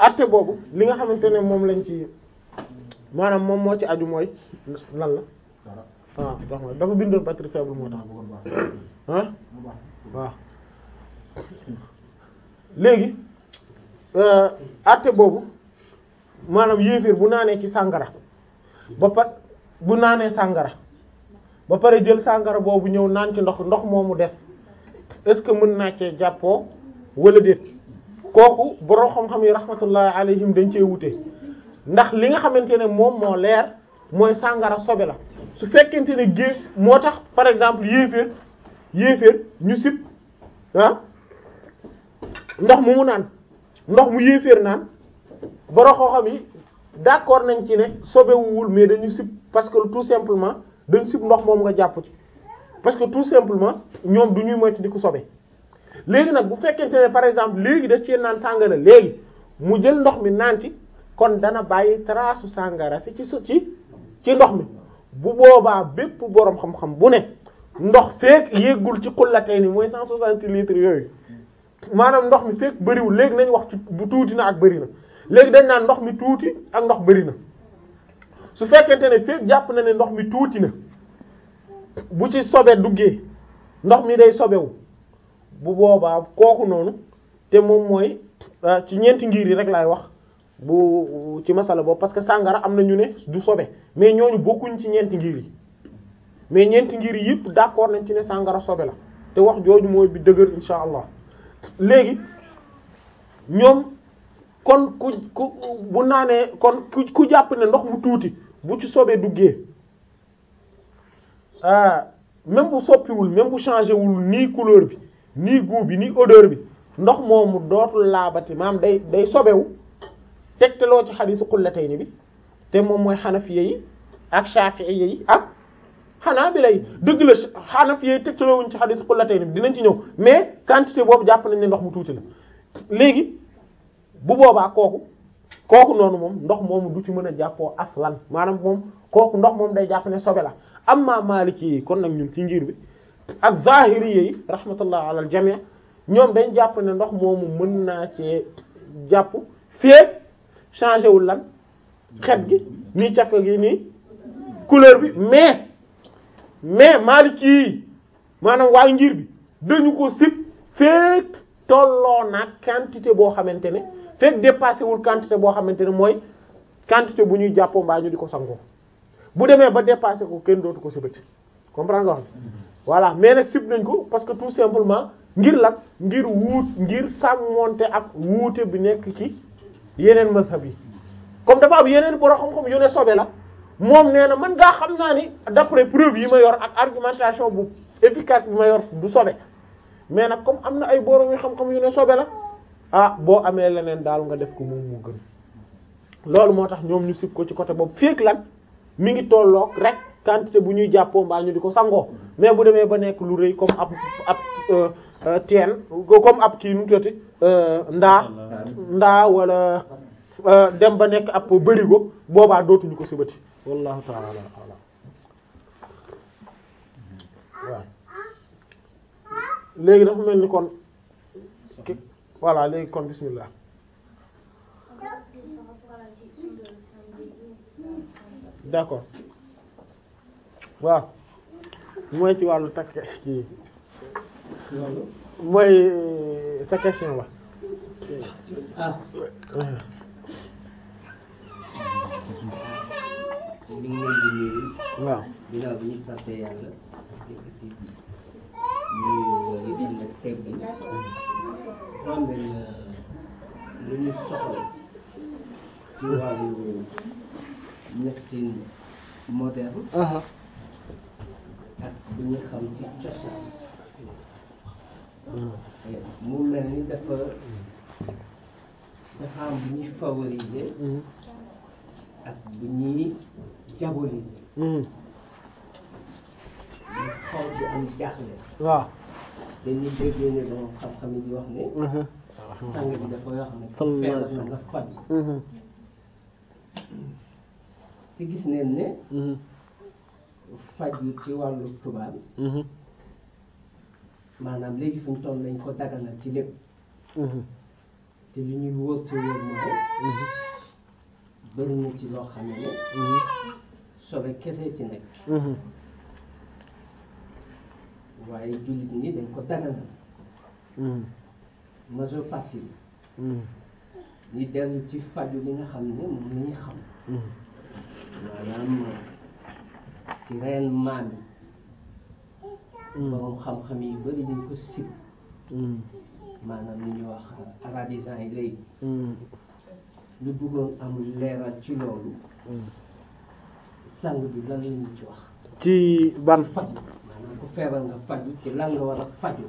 atte boobu li nga xamante ne moom lañ ci maanaam moom moo ci aju mooy lan la ah dox ma dafa bindoon batterie faible moo tax ah waaw léegi atte boobu maanaam yéeféer bu naanee ci sàngara ba pa bu naanee sàngara ba pare jël sàngara boobu ñëw naan ci ndox ndox moomu des est-ce que mën naa cee jàppoo wala déet kooku borom xam-xam yi rahmatullahi alayhim dañ cee wute ndax li nga xamante ne moom moo leer mooy sàngara sobe la su fekkente ne gé moo tax par exemple yéeféer yéeféer ñu sib ah ndox mu mu naan ndox mu yéeféer naan borom xam-xam yi d'accord nañ ci ne sobewuwul mais dañu sib parce que tout simplement dañ sib ndox moom nga jàpp ci parce que tout simplement ñoom du ñuy moytu di ko sobe léegi nag bu fekkente ne par exemple léegi da cee naan sàngara léegi mu jël ndox mi naan ci kon dana bàyyi trace sàngara si ci ci ci ndox mi bu boobaa bépp boroom xam-xam bu ne ndox feek yéggul ci xullatee ni mooy cent soixante litres yooyu maanaam ndox mi feek bëriwul léegi nañ wax ci bu tuuti na ak bëri na léegi dañ naan ndox mi tuuti ak ndox bëri na su fekkente ne feek jàpp na ne ndox mi tuuti na bu ci sobe duggee ndox mi day sobewu bu boobaa kooku noonu te moom mooy ci ñeenti ngir yi rek laay wax bu ci masala boobu parce que sàngara am na ñu ne du sobe mais ñooñu bokkuñ ci ñeenti ngir yi mais ñeenti ngir yi yëpp d'accord nañ ci ne sàngara sobe la te wax jooju mooy bi dëgër insha allah léegi ñoom kon ku ku bu naanee kon ku ku jàpp ne ndox mu tuuti bu ci sobee duggee ah même bu soppiwul même bu changé wul nii couleur bi nii goût bi nii odeur bi ndox moomu dootul laabati maam day day sobewu tegtaloo ci xadiisu xullatayni bi te moom mooy xanafiye yi ak shafi'iyye yi ak xanaabila yi dëgg la xanafiye yi tegtaloo wuñ ci xadiisu xullatayni bi dinañ ci ñëw mais quantité boobu jàpp nañ ne ndox mu tuuti la léegi bu boobaa kooku kooku noonu moom ndox moomu du ci mën a jàppoo aslan maanaam moom kooku ndox moom day jàpp ne sobe la amma maliki yi kon nag ñun ci ngir bi ak zahiri yi rahmatullah ala al jami' ñoom dañ jàpp ne ndox moomu mën naa cee jàpp fee changé wul lan xet gi nii cafka gi nii couleur bi mais mais maliki yi maanaam waa ngir bi dañu ko sib feek tolloo naag quantité boo xamante ne fekk dépassé wul quantité boo xamante ne mooy quantité bu ñuy jàppoo mbaa ñu di ko sangoo bu demee ba dépassé ko kenn dootu ko sibati comprendre nga wax voilà mais nag sib nañ ko parce que tout simplement ngir lan ngir wuut ngir sàmmonte ak wuute bi nekk ci yeneen mazhab yi comme dafa am yeneen borom xam-xam yu ne sobe la moom nee na man ngaa xam naa ni d'après preuve yi ma yor ak argumentation bu efficace bi ma yor du sobe mais nag comme am na ay borom yu xam-xam yu ne sobe la ah boo amee leneen daal nga def ko moom mu gën loolu moo tax ñoom ñu sib ko ci côté boobu féeg lan mi ngi tolloog rek quantité bu ñuy jàppoo mbaa ñu di ko sangoo mais bu demee ba nekk lu rëy comme ab ab teen comme ab kii nu tuuti ndaa ndaa wala dem ba nekk ab bërigo boobaa dootuñu ko sibati wallahu ta'ala a'lam waaw léegi dafa mel ni kon voilà léegi kon bismillah d'accord waaw mooy ci wàllu takk ci mooy sa question ba ah ñu ngi leen di nuyu waaw ginnaaw bi ñu sant yàlla yëkkati ñu yu ànd ak teg bi xam nga lu ñu soxla ci wàllu médecine moderne ak bu ñu xam ci cosaan mu mel ni dafa dafa am bu ñuy favoriser ak bu ñuy diaboliser ñu xaw di am jaaxle waaw dañuy déggee ne borom xam-xam yi di wax ne sang bi dafa yoo xam ne Sallallahu alayhi wa feebar na sallam. nga faj te gis neen ne faj yu ci wàllu tubaab maanaam léegi fi mu toll nañ ko daganal ci lépp te li ñuy wóor te wóor mooy bëri na ci loo xam ne sobe kese ci nekk waaye jullit ñi dañ ko daganal majeure partie ñi dellu ci faju li nga xam ne moom la ñu xam maanaam ci reen maam yi borom xam-xam yi bëri dañ ko sib maanaam li ñuy wax arabisant yi léegi ñu bëggoon am leeral ci loolu sang bi lan la ñu ci wax ci ban faju maanaam ku feebar nga faju ci lan nga war a faju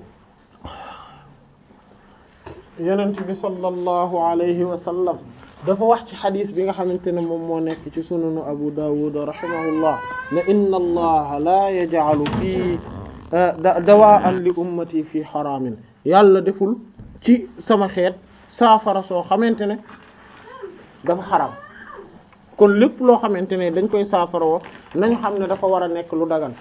yonent bi sallallahu alayhi wa sallam dafa wax ci xadis bi nga xamante ne moom moo nekk ci sunanu abu dawud rahimahullah ne inna allaha la yaj'alu fii dawaan li ummati fii xaraamin yàlla deful ci sama xeet saafara soo xamante ne dafa xaraam kon lépp loo xamante ne dañ koy saafara woo nañu xam ne dafa war a nekk lu dagan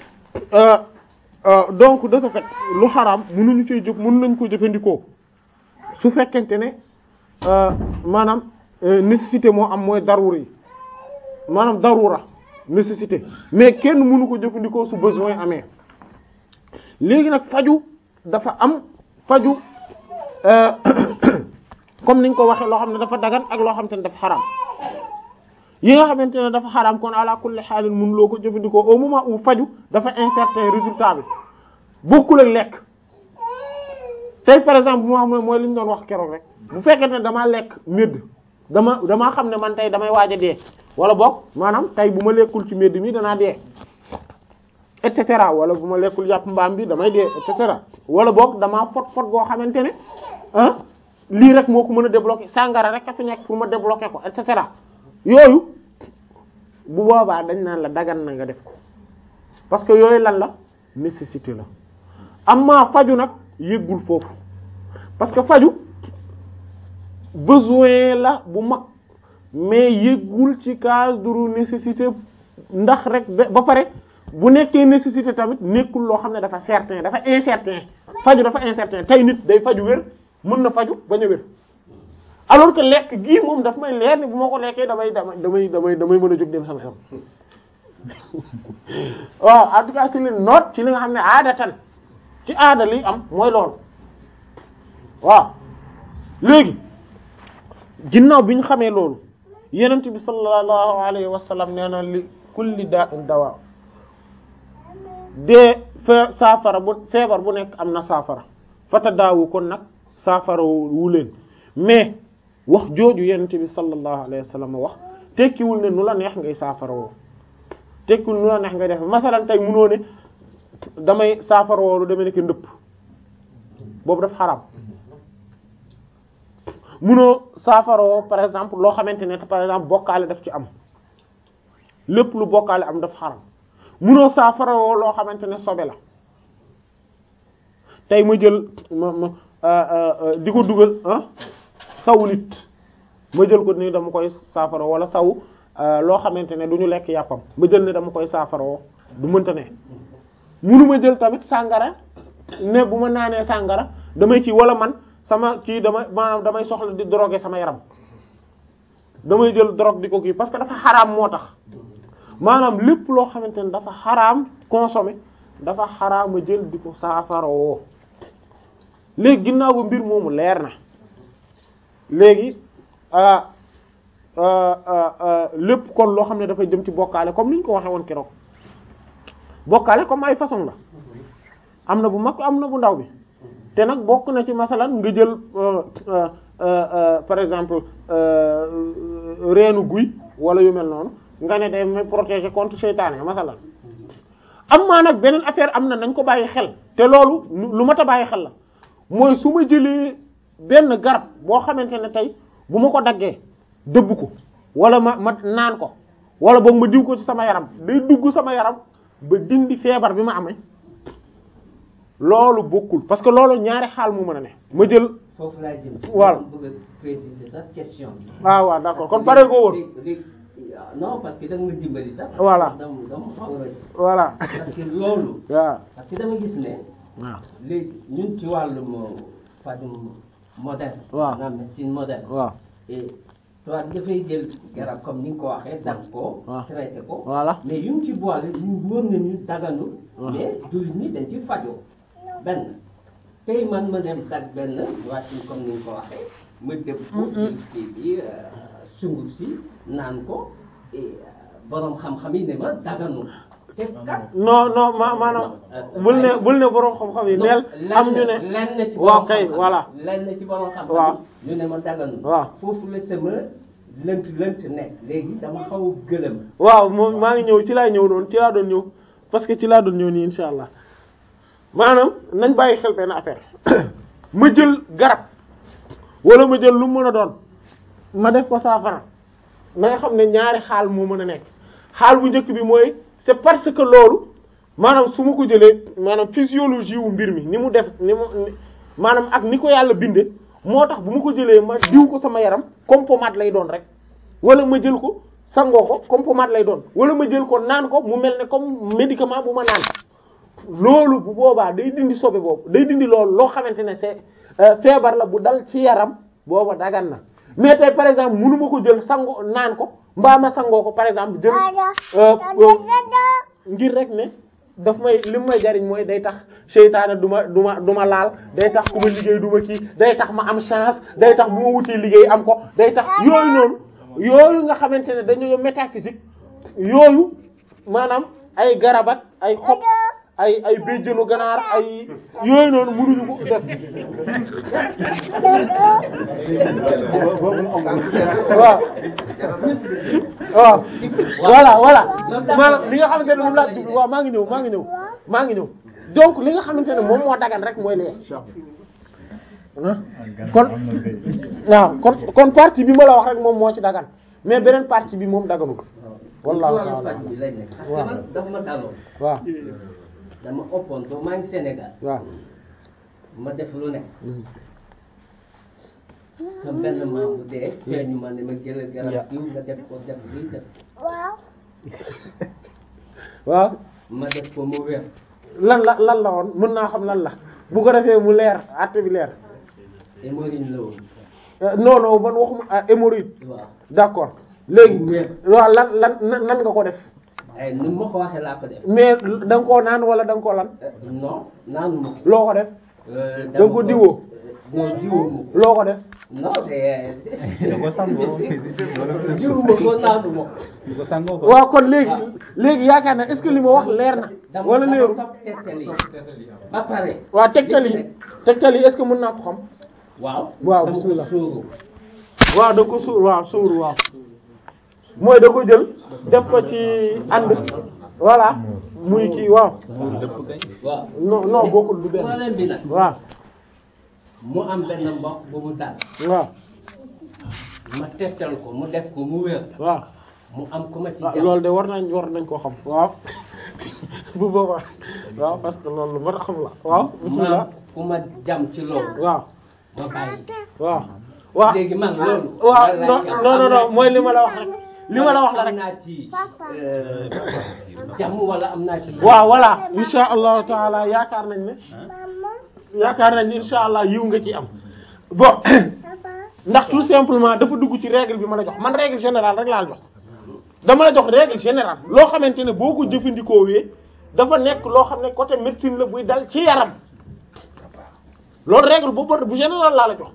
donc de ce fait lu xaraam mënuñu ciy jëf mën nañ ko jëfandikoo su fekkente ne maanaam nécessité moo am mooy darura yi maanaam darura nécessité mais kenn mënu ko jëfandikoo su besoin amee léegi nag faju dafa am faju comme niñ ko waxee loo xam ne dafa dagan ak loo xamante ne dafa xaraam yi nga xamante ne dafa xaraam kon ala kulli xaalin mun loo ko jëfandikoo au moment où faju dafa incertain résultat bi bokkul ak lekk tey par exemple bu ma xam ne mooy li ñu doon wax keroog rek bu fekkente ne damaa lekk médd dama damaa xam ne man tey damay waaj a dee wala boog maanaam tey bu ma lekkul ci médd mi danaa dee et cetera wala bu ma lekkul yàpp mbaam bi damay dee et cetera wala boog damaa fot fot goo xamante ne ah lii rek moo ko mën a débloquer sàngara rek a fi nekk pour ma débloquer ko et cetera yooyu bu boobaa dañ naan la dagan na nga def ko parce que yooyu lan la nécessité la amma faju nag yëggul foofu parce que faju besoin la bu mag mais yëggul ci cadre nécessité ndax rek ba pare bu nekkee nécessité tamit nekkul loo xam ne dafa certain dafa incertain faju dafa incertain tey nit day faju wér mën na faju bañ a wér alors que lekk gii moom daf may leer ni bu ma ko lekkee damay damay damay damay damay mën a jóg dem sama yoon waaw en tout cas ci li noot ci li nga xam ne aadatan ci aada li am mooy loolu waaw léegi ginnaaw bi ñu xamee loolu yenent bi sallallahu alayhi wa sallam nee na li kulli da'in dawa dee fe saafara bu feebar bu nekk am na saafara fata daawu kon nag saafara wu leen mais wax jooju yenent bi sallallahu alayhi wa sallam wax tekkiwul ne nu la neex ngay saafara woo tekkiwul nu la neex ngay def masalan tey munoo ne damay saafara woo lu demee nekk ndëpp boobu daf xaram munoo saafara woo par exemple loo xamante ne par exemple bokkaale daf ci am lépp lu bokkaale am daf xaram munoo saafara woo loo xamante ne sobe la tey ma jël ma ma di ko dugal ah sawu nit ma jël ko ni dama koy saafara wala saw loo xamante ne du ñu lekk yàppam ma jël ne dama koy saafara woo du mënta ne munu ma jël tamit sàngara ne bu ma naanee sàngara damay kii wala man sama kii dama maanaam damay soxla di droguer sama yaram damay jël drogue di ko kii parce que dafa xaraam moo tax maanaam lépp loo xamante ne dafa xaraam consommer dafa xaraam a jël di ko saafara woo léegi ginnaaw ba mbir moomu leer na léegi lépp kon loo xam ne dafay jëm ci bokkaale comme ni ñu ko waxee woon keroog bokkaale comme ay façon la am na bu mag am na bu ndaw bi te nag bokk na ci masalan nga jël par exemple reenu guy wala yu mel noonu nga ne day may protéger contre seytaane masalan am maa nag beneen affaire am na nañ ko bàyyi xel te loolu lu mat a bàyyi xel la mooy su ma jëlee benn garab boo xamante ne tey bu ma ko daggee dëbb ko wala ma ma naan ko wala boog ma diw ko ci sama yaram day dugg sama yaram ba dindi feebar bi ma amee loolu bokkul parce que loolu ñaari xaal mu mën a ne ma jël. foofu laa jëm. voilà bëgg a préciser sax question bi. ah waaw d'accord kon pare ko woon. non parce que da nga ma dimbali sax. voilà dama dama xaw a voilà. parce que loolu. waaw. parce que dama gis ne. waaw. léegi ñun ci wàllum fajum moderne. Waaw. maanaam médecine moderne. waaw et toi dafay jël garab comme ni nga ko waxee dagg ko. Waaw. traité ko. Voilà. mais yu mu ci boole ñu wóor nañu daganu. Waaw. mais jullit ñi dañ ci fajoo benn tey man ma dem dagg benn wàccin comme ni nga ko waxee ma dëpp ko. jël kii bi euh, sunguf si naan ko et euh, borom xam-xam yi ne ma daganu te kat. non non ma maanaam bul ne bul ne borom xam-xam yi neel am ñu ne lenn ci waaw borom kay xam-xam voilà lenn ci borom xam-xam Waaw. ñu ne ma daganu Waaw. foofu la sama lënt lënt nekk léegi dama xaw a gëlëm waaw moom maa ngi ñëw ci laay ñëw noonu ci laa doon ñëw parce que ci laa doon ñëw nii insha allah maanaam nañ bàyyi xel benn affaire ma jël garab wala ma jël lu mu mën a doon ma def ko saafara na nga xam ne ñaari xaal moo mën a nekk xaal bu njëkk bi mooy c'est parce que loolu maanaam su ma ko jëlee maanaam physiologie wu mbir mi ni mu def ni mu ni- maanaam ak ni ko yàlla binde moo tax bu ma ko jëlee ma diw ko sama yaram comme pommade lay doon rek wala ma jël ko sangoo ko comme pommade lay doon wala ma jël ko naan ko mu mel ne comme médicament bu ma naan loolu bu boobaa day dindi sobe boobu day dindi loolu loo xamante ne c'est euh, feebar la bu dal ci yaram booba dagan na mais tey par exemple munu ma ko jël sango naan ko mbaa ma sangoo ko par exemple jël euh, euh, ngir rek ne daf may li may jariñ mooy day tax seytaane du ma du ma du ma laal day tax ku ma liggéey du ma kii day tax ma am chance day tax bu ma wutee liggéey am ko day tax yooyu noonu yooyu nga xamante ne dañoo métaphysique yooyu maanaam ay garab ak ay xob ay ay béjjënu ganaar ay yooyu noonu mënuñu ko def waaw waaw voilà voilà maanaam li nga xamante ne moom laa jublu waaw maa ngi ñëw maa ngi ñëw maa ngi ñëw donc li nga xamante ne moom moo dagan rek mooy lee ah kon waaw kon kon partie bi ma la wax rek moom moo ci dagan mais beneen partie bi moom daganul wallahu ci wàllu ta'ala faj bi lay nekk parce que waaw. man dafa ma daloon waaw dama ëppoon ba maa ngi Sénégal waaw ma def lu nekk sa benn maam bu dee feeñu ma ne ma jëlal garab diw nga def ko def lii def waaw ma def ko mu wér lan la lan la woon mën naa xam lan la bu ko defee mu leer àtte bi leer hémorroïde la woon Euh, non non man waxuma ah, hémorroïde waaw d'accord léegi Mu wér. waaw lan lan nan nan nga ko def ay nu ma ko waxee laa ko def mais da nga koo naan wala da nga koo lan Euh, non naanu ma ko loo ko def Euh, Da nga ko diwoo? non diwoo ma ko loo ko def non c'est da ko sangoo diwu ma ko naanu ma ko da ko sangoo ko waaw kon léegi léegi yaakaar na est-ce que li ma wax leer na dama wala dama leeru topp tegtal yi ba pare waaw tegtal yi tegtal yi est-ce que mën naa ko xam waaw Waaw, dama ko bismillah. sóoru waaw da ko suur waaw suur waaw mooy da ko jël def ko ci ànd voilà muy kii waaw waaw non non bokkul du benn problème bi nag waaw mu am benn mbokk bu mu dal waaw ma tegtal ko mu def ko mu wér waaw mu am ku ma ci ah jàpp loolu de war nañ war nañ koo xam waaw bu boobaa waaw parce que loolu lu mën a xam la waaw ma bismillah am ku ma jam ci loolu waaw ma bàyyi waaw waaw léegi man loolu waaw lan non laa ci am? non non Am naa non mooy li ma la wax rek li ma la wax la am rek naa ci euh, jàmm wala am naa ci waaw voilà insha allahu taala yaakaar nañ ne yaakaar nañ ne insha allah yiw nga ci am bon ndax tout simplement dafa dugg ci règle bi ma la jox man règle générale rek laa la jox dama la jox règle générale loo xamante ne boo ko jëfandikoo wee dafa nekk loo xam ne côté médecine la buy dal ci yaram loolu règle boobu bu général laa la jox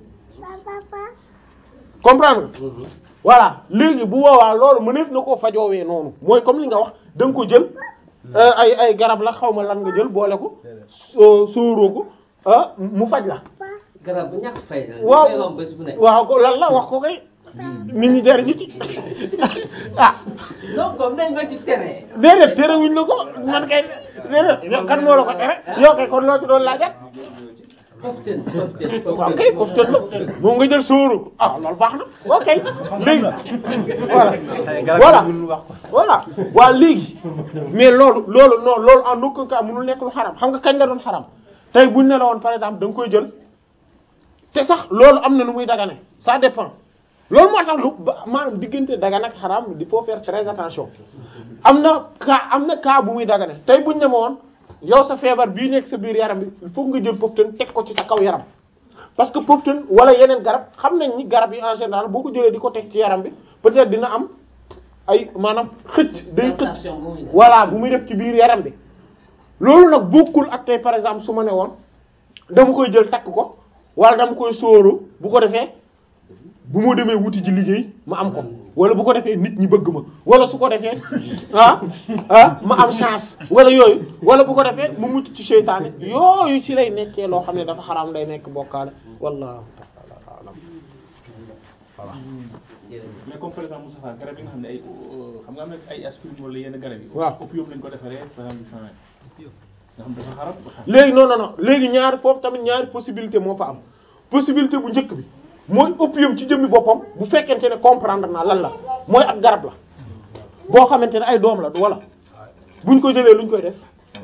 comprendre nga Mhm. voilà léegi bu boobaa loolu mëneef na koo fajoowee noonu mooy comme li nga wax da nga ko jël euh, ay ay garab la xaw ma lan nga jël boole ko soo sóoroo ko ah mu faj la garab bu ñàkk fay la waaw li may wax bés bu nekk waaw ko lan la wax ko kay nit ñi jariñu ci ah non comme nañ ma ci tere déedéet terewuñ la ko man kay déedéet yow kan moo la ko tere yow kay kon loo ci doon laajat poften poften waaw kay foofu tën la moom nga jël sóoru ko ah loolu baax na ok léegi voilà voilà voilà waaw léegi mais loolu loolu non loolu en aucun cas mënul nekk lu xaram xam nga kañ la doon xaram tey buñ ne la woon par exemple da nga koy jël te sax loolu am na nu muy dagane ça dépend loolu moo tax lu ba maanaam diggante dagan ak xaram il faut faire très attention am na cas am na cas bu muy dagane tey buñ ne ma woon yow sa feebar bii nekk sa biir yaram bi il faut nga jël poftan teg ko ci sa kaw yaram parce que poftan wala yeneen garab xam nañ ni garab yi en général boo ko jëlee di ko teg ci yaram bi peut-être dina am ay maanaam xëcc day xëcc Sensation bu muy def. voilà bu muy def ci biir yaram bi loolu nag bokkul ak tey par exemple su ma ne woon dama koy jël takk ko wala dama koy sóoru bu ko defee bu ma demee wuti ji liggéey ma am ko wala bu ko defee nit ñi bëgg ma wala su ko defee ah ah ma am chance wala yooyu wala bu ko defee mu mucc ci seytaane yooyu ci lay nekkee loo xam ne dafa xaraam day nekk bokkaale wallahu ta'ala a'lam voilà mais comme par exemple Moustapha garab yi nga xam ne ay xam nga am na ay aspirine wala yenn garab yi. waaw opium lañ ko defaree par exemple change nga xam dafa xarab. léegi non non non léegi ñaari foofu tamit ñaari possibilité moo fa am possibilité bu njëkk bi mooy opium ci jëmmi boppam bu fekkente ne comprendre naa lan la mooy ab garab la boo xamante ne ay doom la wala buñ ko jëlee luñ koy def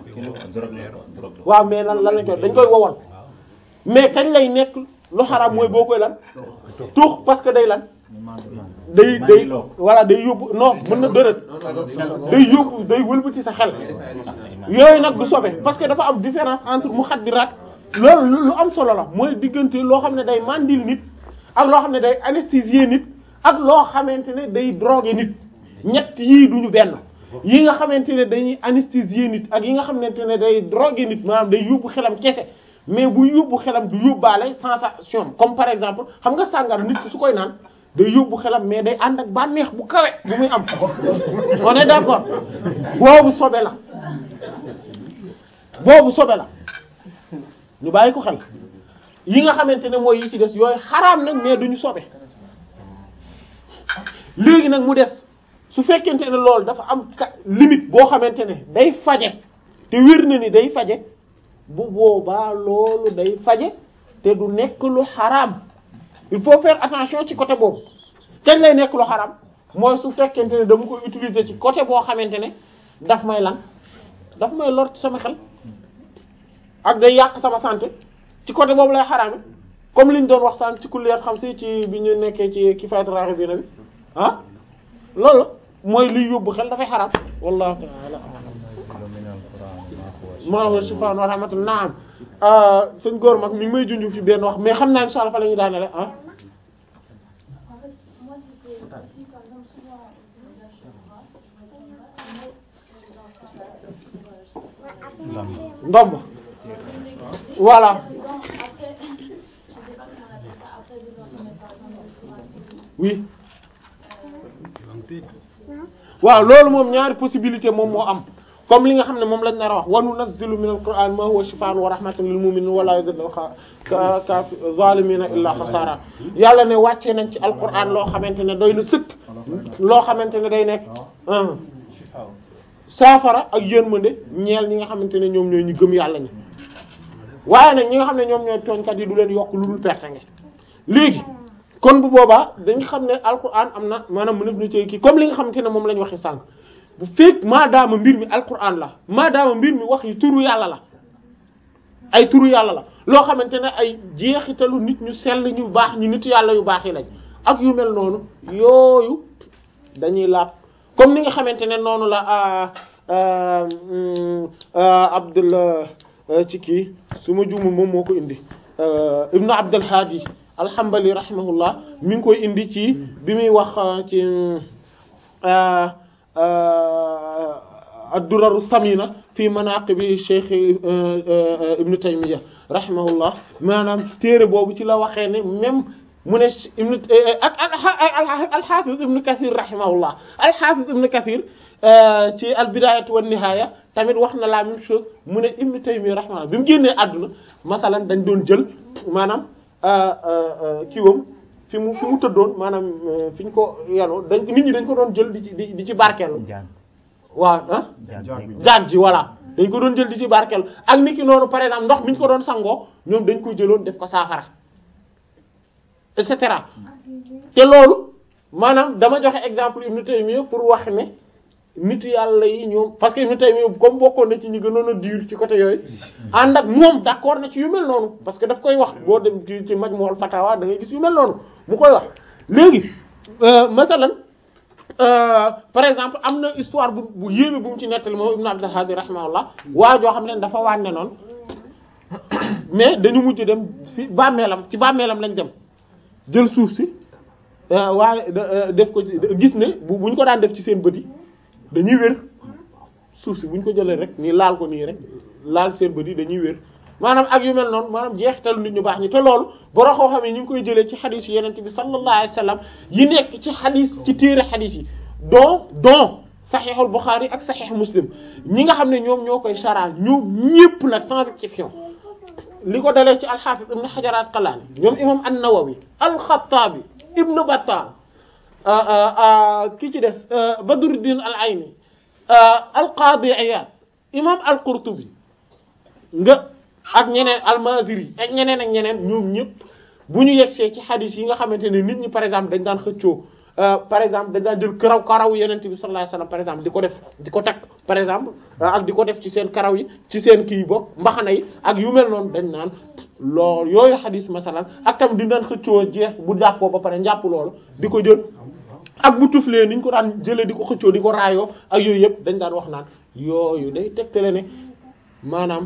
waaw mais lan lan lañ koy dañ koy wowal mais kañ lay nekk lu xaraam mooy boo koy lan tuux parce que day lan day day voilà day yóbbu non mën na dërët day yóbbu day wëlbati sa xel yooyu nag du sobe parce que dafa am différence entre muxaddiraat loolu lu am solo la mooy diggante loo xam ne day mandil nit ak loo xam ne day anesthésier nit ak loo xamante ne day droguer nit ñett yii duñu benn yi nga xamante ne dañuy anesthésier nit ak yi nga xamante ne day droguer nit maanaam day yóbbu xelam kese mais bu yóbbu xelam du yóbbaale sensation comme par exemple xam nga sàngara nit ki su koy naan day yóbbu xelam mais day ànd ak bànneex bu kawe bu muy am on est d'accord boobu sobe la boobu sobe la ñu bàyyi ko xel yi nga xamante ne mooy yi ci des yooyu xaraam nañ mais duñu sobe léegi nag mu des su fekkente ne loolu dafa am ka limite boo xamante ne day faje te wér na ni day faje bu boobaa loolu day faje te du nekk lu xaraam il faut faire attention ci côté boobu kañ lay nekk lu xaraam mooy su fekkente ne dama koy utiliser ci côté boo xamante ne daf may lan daf may lor ci sama xel ak day yàq sama santé ci côté boobu lay xaraame comme liñ doon wax sànq ci kulliyaat xam si ci bi ñu nekkee ci kifaayatu raghibina bi ah loolu mooy liy yóbbu xel dafay xaraam wallahu ta'ala maa shifaan wa rahmatun naam sëñ góor mag mi ngi may junj fi benn wax mais xam naa insha Allah fa la ñuy daanele ah En fait, moi, c'était aussi, par exemple, souvent, au village de Bras, je me ndomb voilà Après, je sais pas comment on appelle ça, après, dedans, on met par exemple le fourrage. oui waaw loolu moom ñaari possibilité moom moo am comme li nga xam ne moom lañ nar a wax wa nunazzilu min al-qur'an ma huwa shifaa'un wa rahmatun lil mu'minin wa la yazidul ka ka zalimina illa khasara yàlla ne wàccee nañ ci alquran loo xamante ne doy na sëkk loo xamante ne day nekk ah saafara ak yërmande ñeel ñi nga xamante ne ñoom ñooy ñu gëm yàlla ñi waaye nag ñi nga xam ne ñoom ñooy tooñkat yi du leen yokk lu dul perte nga léegi kon bu boobaa dañ xam ne alquran am na maanaam mënef na ci kii comme li nga xamante ne moom la ñu waxee sànq bu fekk maadaama mbir mi alquran la maadaama mbir mi wax yi turu yàlla la ay turu yàlla la loo xamante ne ay jeexitalu nit ñu sell ñu baax ñu nit yàlla yu baax yi lañ ak yu mel noonu yooyu dañuy laab comme ni nga xamante ne noonu la Abdul ci kii su ma juumul moom moo ko indi Ibnu Abdul Hadi alhambali rahimahullah mi ngi koy indi ci bi muy wax ci ad-duraru samina fi manaqibi Cheikh Ibnu Taymiyya rahimahullah maanaam téere boobu ci la waxee ne même mu ne ibnu ak al-Hafiz Ibnu Kathir rahimahullah al-Hafiz Ibnu Kathir ci al-Bidayatu wan Nihaya tamit wax na la même chose mu ne Ibnu Taymiyya rahimahullah bi mu génnee àdduna masalan dañ doon jël maanaam kiiwam fi mu fi mu tëddoon maanaam fi ñu ko yanoo dañ nit ñi dañ ko doon jël di ci di ci barkeelu waaw ah jaag ji voilà dañ ko doon jël di ci barkeelu ak nit ki noonu par exemple ndox mi ñu ko doon sangoo ñoom dañ ko jëloon def ko saafara et cetera te loolu maanaam dama joxe exemple Ibn Taymiyya pour wax ne nitu yàlla yi ñoom parce que Ibn Taymiyya comme bokkoon na ci ñu gënoon a dur ci côté yooyu ànd ak moom d'accord na ci yu mel noonu parce que daf koy wax boo dem ci ci Majmu'ul Fatawa da ngay gis yu mel noonu mu koy wax léegi masalan par exemple am na histoire bu bu yéeme bu mu ci nettali moom Ibn Abdul Hadi rahimahullah waa joo xam ne dafa wànne noonu mais dañu mujj dem fi bàmmeelam ci bàmmeelam lañ dem jël suuf si euh, waaye da- euh, def ko ci gis ne bu bu ñu ko daan def ci seen bët yi dañuy wér suuf si bu ñu ko jëlee rek nii laal ko nii rek laal seen bët yi dañuy wér maanaam ak yu mel noonu maanaam jeexital nit ñu baax ñi te loolu boro xoo xam ne ñu ngi koy jëlee ci xadis yi yenente bi sallallahu alayhi wa sallam yi nekk ci xadis ci téere xadis yi don don saxiixul Buxaari ak saxiix Muslim ñi nga xam ne ñoom ñoo koy chara ñoom ñépp nag sans exception li ko dalee ci alxaafis ibn Hajar al-Asqalaani ñoom imam an-Nawawi al-Xattaabi ibn Battal ki ci des Badruddin al-Ayni al-Qaadi Iyaad imam al-Qurtubi nga ak ñeneen al-Maaziri ak ñeneen ak ñeneen ñoom ñëpp bu ñu yegsee ci xadis yi nga xamante ne nit ñi par exemple dañ daan xëccoo par exemple dañ daan jël karaw karaw yenente bi sallallahu alayhi wasallam par exemple di ko def di ko takk par exemple ak di ko def ci seen karaw yi ci seen kii bokk mbaxana yi ak yu mel noonu dañ naan lool yooyu xadis masalan ak tam di daan xëccoo jeex bu jàppoo ba pare njàpp loolu di ko jël ak bu tuflee ni ñu ko daan jëlee di ko xëccoo di ko raayoo ak yooyu yëpp dañ daan wax naan yooyu day tegtale ne maanaam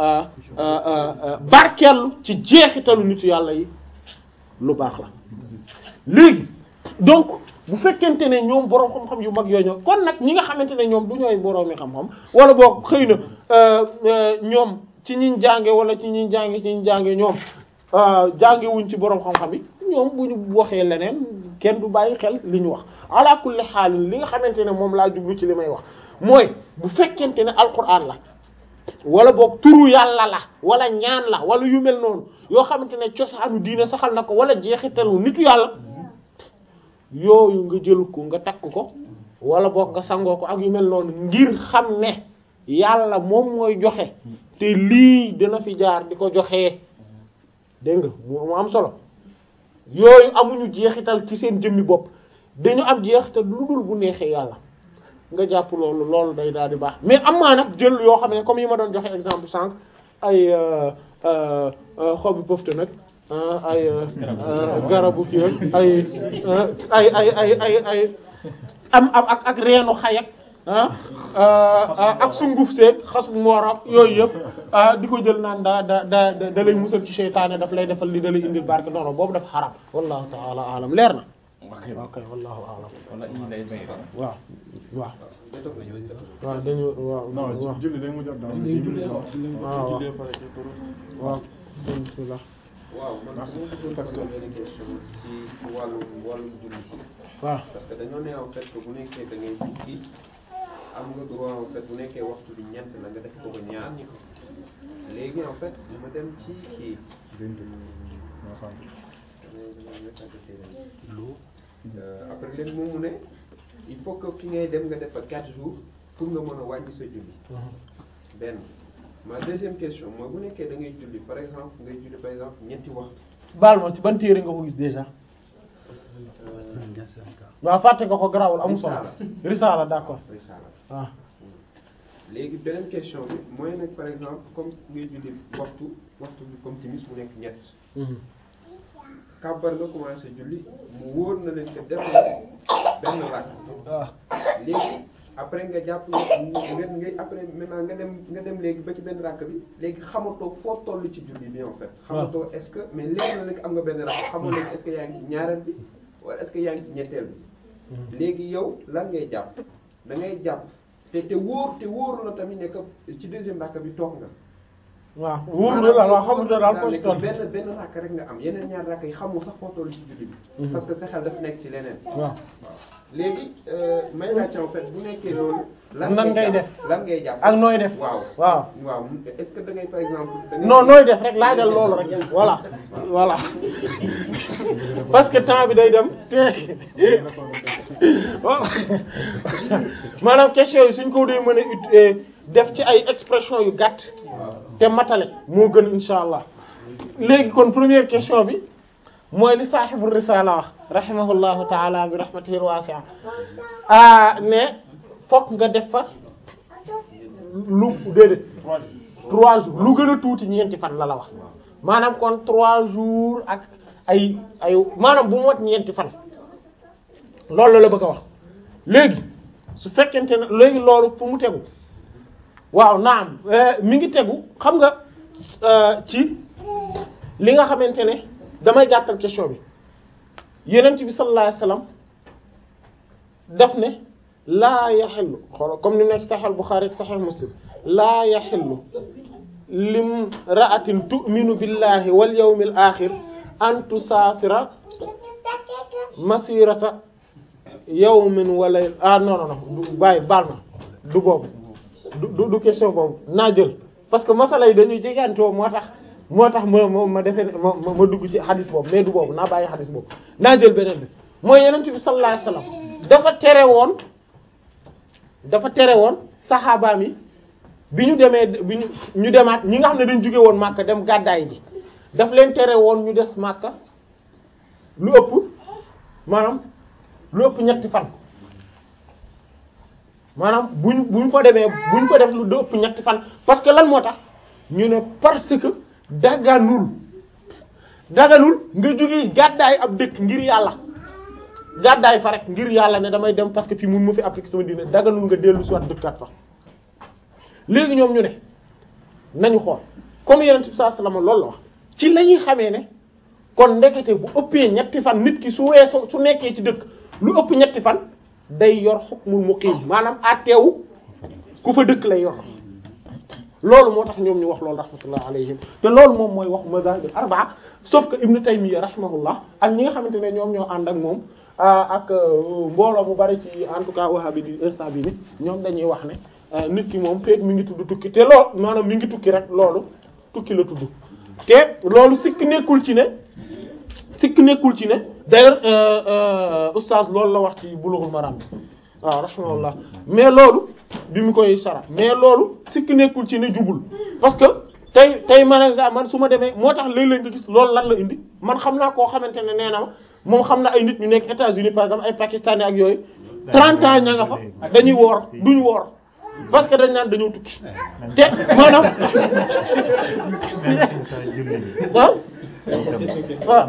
barkeelu ci jeexitalu nitu yàlla yi lu baax la léegi donc bu fekkente ne ñoom boroom xam-xam yu mag yooyu ñoo kon nag ñi nga xamante ne ñoom du ñooy boroomi xam-xam wala boog xëy na ñoom ci ñiñ jànge wala ci ñiñ jànge ci ñiñ jànge ñoom jànge wuñ ci boroom xam-xam yi ñoom bu ñu waxee leneen kenn du bàyyi xel li ñu wax ala kulli xaalin li nga xamante ne moom laa jublu ci li may wax mooy bu fekkente ne alquran la wala boog turu yàlla la wala ñaan la wala yu mel noonu yoo xamante ne cosaanu diine saxal na ko wala jeexitalu nitu yàlla yooyu nga jël ko nga takk ko wala boog nga sangoo ko ak yu mel noonu ngir xam ne yàlla moom mooy joxe te lii dina fi jaar di ko joxee dégg nga mu am solo yooyu amuñu jeexital ci seen jëmmi bopp dañu am jeexital lu dul bu neexee yàlla nga jàpp loolu loolu day daal di baax mais am maa nag jël yoo xam ne comme yi ma doon joxe exemple sànq ay xobi pëfte nag ay garabu kii ay ay ay ay ay ay am am ak ak reenu xayak ak sunguf seeg xas bu moorab yooyu yëpp di ko jël naan daa da da da lay musal ci seytaane daf lay defal li da lay indil barke non non boobu dafa xaram wallahu taala alam leer na ok wallahu alam wala ii lay bay rek. waaw waaw waaw dañu waaw non waaw julli dañ mu jot daal waaw waaw waaw bismillah waaw man dama bëggoon poser benn question ci ci wàllu wàllu julli waaw parce que dañoo ne en fait que bu nekkee da ngay tukki am nga droit en fait bu nekkee waxtu bi ñeent la nga def ko ba ñaar léegi en fait ma dem ci kii Euh, après léegi moom mu ne il faut que fi ngay dem nga def fa 4 jours pour nga mën a wàññi sa julli benn ma deuxième question mooy bu nekkee da ngay julli par exemple ngay julli par exemple ñetti waxtu baal ma ci ban téere nga ko gis déjà waaw fàtte nga ko garawul amul solo risaala d'accord risaala waaw léegi beneen question bi mooy nag par exemple comme ngay julli waxtu waxtu bi comme timis mu nekk ñett kàbbar nga commencé julli mu wóor na leen que def na benn rakk waaw léegi après nga jàpp nga nga ngay après maintenant nga dem nga dem léegi ba ci benn rakk bi léegi xamatoo foo toll ci julli bi en fait xamatoo est-ce que mais léegi na léegi am nga benn rakk xamoo léegi est-ce que yaa ngi ci ñaareel bi wala est-ce que yaa ngi ci ñetteel bi léegi yow lan ngay jàpp da ngay jàpp te te wóor te wóoru la tamit ne que ci deuxième rakk bi toog nga waaw wóor na la waaw xamul daal foo ci toll benn benn rakk rek nga am yeneen ñaar rakk yi xamul sax foo toll ci julli bi parce que sa xel dafa nekk ci leneen waaw léegi may laajte en fait bu nekkee loolu. nan ngay def lan ngay jàpp ak nooy def waaw waaw waaw est-ce que da ngay par exemple. da ngay non nooy def rek laajal loolu rek voilà voilà parce que temps bi day dem te voilà maanaam question yi suñ ko dee mën a ut def ci ay expression yu gàtt te matale moo gën insha allah léegi kon première question bi mooy li saaxibu risala wax rahimahullahu taala bi rahmatihi wasi'a ah ne fokk nga def fa lu déedéet trois jours lu gën a tuuti ñeenti fan la la wax maanaam kon trois jours ak ay ay maanaam bu mu wat ñeenti fan loolu la la bëgg a wax léegi su fekkente ne léegi loolu fu mu tegu waaw naam mi ngi tegu xam nga ci li nga xamante ne damay gàttal question bi yenent bi sallallahu alayhi wasallam daf ne laa yaxillu xool comme ni mu nekk saxal Buxaari ak saxal Muslim laa yaxillu lim ra'atin tu'minu billahi wal yawmil axir an tusaafira masirata yawmin wala ah non non non du bàyyi baal ma du boobu du du du question boobu naa jël parce que masala yi dañuy jegantoo moo tax moo tax ma ma ma defee ma ma ma dugg ci xadis boobu mais du boobu naa bàyyi xadis boobu naa jël beneen bi mooy yenent bi sallallahu alayhi wasallam dafa tere woon dafa tere woon saxaabaam yi bi ñu demee bi ñu ñu demaat ñi nga xam ne dañ jóge woon Màkka dem gàddaay ji daf leen tere woon ñu des Màkka lu ëpp maanaam lu ëpp ñetti fan maanaam buñ buñ fa demee buñ ko def lu ëpp ñetti fan parce que lan moo tax ñu ne parce que daganul daganul nga jóge gàddaay ab dëkk ngir yàlla gàddaay fa rek ngir yàlla ne damay dem parce que fii mun ma fi appliquer sama diine daganul nga dellu si waat dëkkaat fa léegi ñoom ñu ne nañu xool comme yenent bi sallallahu alayhi wasallam loolu la wax ci la ñuy xamee ne kon ndekete bu ëppee ñetti fan nit ki su weesoo su nekkee ci dëkk lu ëpp ñetti fan day yor hukmul muqim maanaam àtteewu ku fa dëkk lay yor loolu moo tax ñoom ñu wax loolu rahmatullah alayhim te loolu moom mooy wax mazahib arbaa sauf que ibnu taymiya rahimahullah ak ñi nga xamante ne ñoom ñoo ànd ak moom ak mbooloo mu bari ci en tout cas wahabi di instant bi ni ñoom dañuy wax ne nit ki moom feek mi ngi tudd tukki te loolu maanaam mi ngi tukki rek loolu tukki la tudd te loolu sikk nekkul ci ne sikk nekkul ci ne d'ailleurs oustaz loolu la wax ci bulughul maram bi waaw rahimahullah mais loolu bi mu koy sara mais loolu sikk nekkul ci ne jubul parce que tey tey man man su ma demee moo tax léeg-léeg nga gis loolu lan la indi man xam naa koo xamante ne nee na ma moom xam na ay nit ñu nekk États-Unis par exemple ay pakistanais ak yooyu 30 ans ña nga fa dañuy woor duñu woor parce que dañ naan dañoo tukki te maanaam ah waaw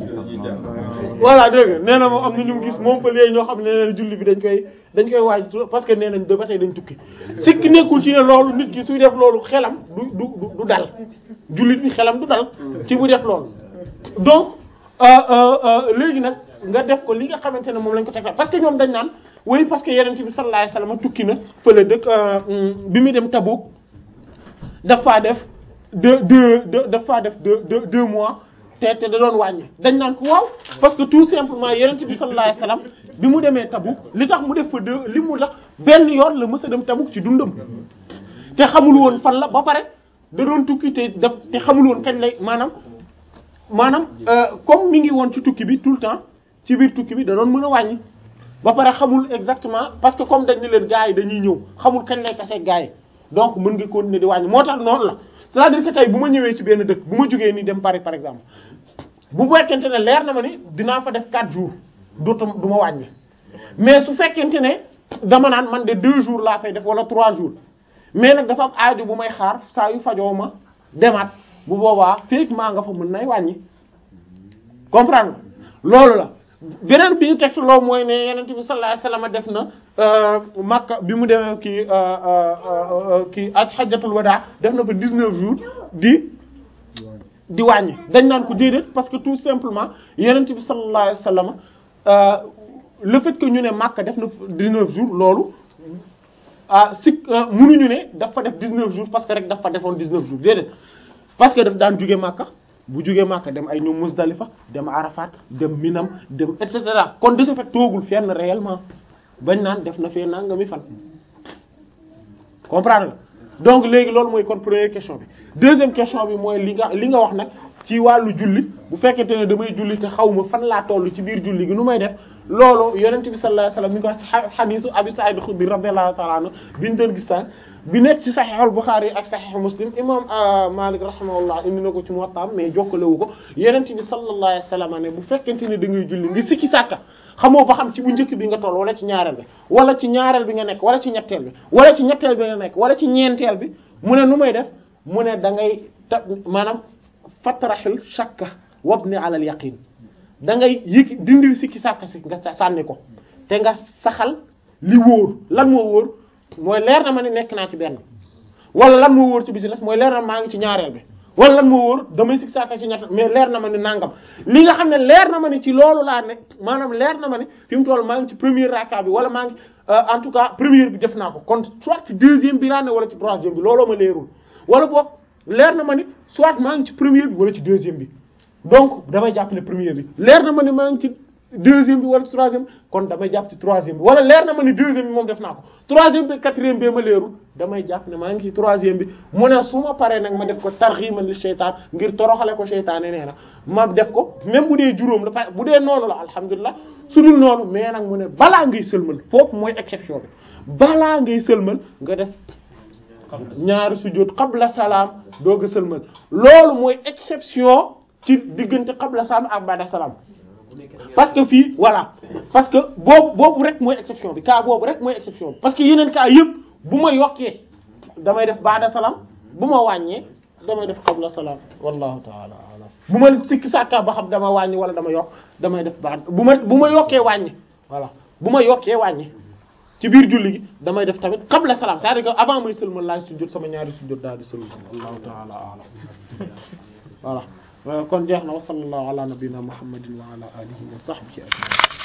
voilà dégg nga nee na moom am na ñu mu gis moom fa léegi ñoo xam ne nee na julli bi dañ koy dañ koy waaj parce que nee nañ ba tey dañ tukki sikk nekkul ci ne loolu nit ki suy def loolu xelam du du du dal jullit bi xelam du dal ci bu def loolu donc léegi nag nga def ko li nga xamante ne moom lañ ko teg parce que ñoom dañ naan oui parce que yeneen bi sallallahu alayhi wasallam tukki na fële dëkk bi muy dem Tabuk dafa def deux deux deux dafa def deux deux deux mois te te da doon wàññi dañ naan ko waaw parce que tout simplement yeneen bi sallallahu alayhi wasallam bi mu demee Tabuk li tax mu def fa deux li mu tax benn yoon la mës a dem Tabuk ci dundam te xamul woon fan la ba pare da doon tukki te daf te xamul woon kañ lay maanaam maanaam comme mi ngi woon ci tukki bi tout le temps ci biir tukki bi da doon mën a wàññi ba pare xamul exactement parce que comme dañ ne leen gars yi dañuy ñëw xamul kañ lay tase gars yi donc mën nga continuer di wàññi moo tax noonu la c'est-à-dire que tey bu ma ñëwee ci benn dëkk bu ma jógee nii dem Paris par exemple bu fekkente ne leer na ma ni dinaa fa def 4 jours dootum du ma wàññi mais su fekkente ne dama naan man de 2 jours laa fay def wala 3 jours mais nag dafa am aajo bu may xaar saa yu fajoo ma demaat bu boobaa feek maa nga fa mën nay wàññi comprendre loolu la. beneen bi ñu teg loo mooy ne yenent bi sallallahu alayhi wasallam def na Makka bi mu demee kii kii ak xajjatul wadaa def na fa 19 jours di di wàññi dañ naan ko déedéet parce que tout simplement yenent bi sallallahu alayhi wasallam le fait que ñu ne Makka def na 19 jours loolu ah si munuñu ne dafa def 19 jours parce que rek dafa defoon 19 jours déedéet parce que daf daan jóge Makka bu jógee Makka dem ay ñoom Muzdalifa dem Arafat dem Minam dem et cetera kon de ce fait toogul fenn réellement bañ naan def na fee nangami fan. comprendre nga donc léegi loolu mooy kon première question bi deuxième question bi mooy li nga li nga wax nag ci wàllu julli bu fekkente ne damay julli te xaw ma fan laa toll ci biir julli gi nu may def loolu yonent bi sallallahu alayhi wasallam mi ko wax ci xadiisu Abi Sa'id al-Khudri radiyallahu ta'ala anhu bi ñu doon gis sànq bi nekk ci Sahih al-Bukhari ak Sahih Muslim imam Malik rahimahullah indi na ko ci Muwatta mais jokkalewu ko yonent bi sallallahu alayhi wasallam ne bu fekkente ne da ngay julli nga sikki sàkka xamoo ba xam ci bu njëkk bi nga toll wala ci ñaareel bi wala ci ñaareel bi nga nekk wala ci ñetteel bi wala ci ñetteel bi nga nekk wala ci ñeenteel bi mu ne nu may def mu ne da ngay ta maanaam fatraxil shakka wabni ala al yaqin da ngay yëg dindil sikki sàkka si nga sànni ko te nga saxal li wóor lan moo wóor mooy leer na ma ne nekk naa ci benn wala lan moo wóor ci bi ci des mooy leer na maa ngi ci ñaareel bi wala lan moo wóor damay sikk saaka ci ñett mais leer na ma ni nangam li nga xam ne leer na ma ni ci loolu laa ne maanaam leer na ma ni fi mu toll maa ngi ci première raka bi wala maa ngi en tout cas première bi def naa ko kon soit ci deuxième bi laa ne wala ci troisième bi looloo ma leerul wala boog leer na ma ni soit maa ngi ci première bi wala ci deuxième bi donc damay jàpp ne première bi leer na ma ni maa ngi ci deuxième bi wala ci troisième kon damay jàpp ci troisième bi wala leer na ma ni deuxième bi moom def naa ko troisième bi quatrième bi ma leerul damay jàpp ne maa ngi ci troisième bi mu ne su ma paree nag ma def ko tarximan li seytaan ngir toroxale ko seytaane nee na ma def ko même bu dee juróom la bu dee noonu la alhamdulilah su dul noonu mais nag mu ne balaa ngay sëlmal foofu mooy exception bi balaa ngay sëlmal nga def ñaari sujjóot qabla salaam doog a sëlmal loolu mooy exception ci diggante qabla salaam ak ba'da salaam parce que fii voilà parce que boobu boobu rek mooy exception bi cas boobu rek mooy exception bi parce que yeneen cas yëpp bu ma yokkee damay def ba'da salaam bu ma wàññee damay def qabla salaam wallahu ta'ala a'lam bu ma sikki sàkka ba xam dama wàññi wala dama yokk damay def ba'da bu ma bu ma yokkee wàññi voilà bu ma yokkee wàññi ci biir julli gi damay def tamit qabla salaam c'est-à-dire que avant may sëlmal laay sujjóot sama ñaari sujjóot daal di sëlmal wallahu ta'ala a'lam voilà kon jeex na wa sallallahu ala nabiyyina muhammadin wa ala alihi wa sahbihi ajma'in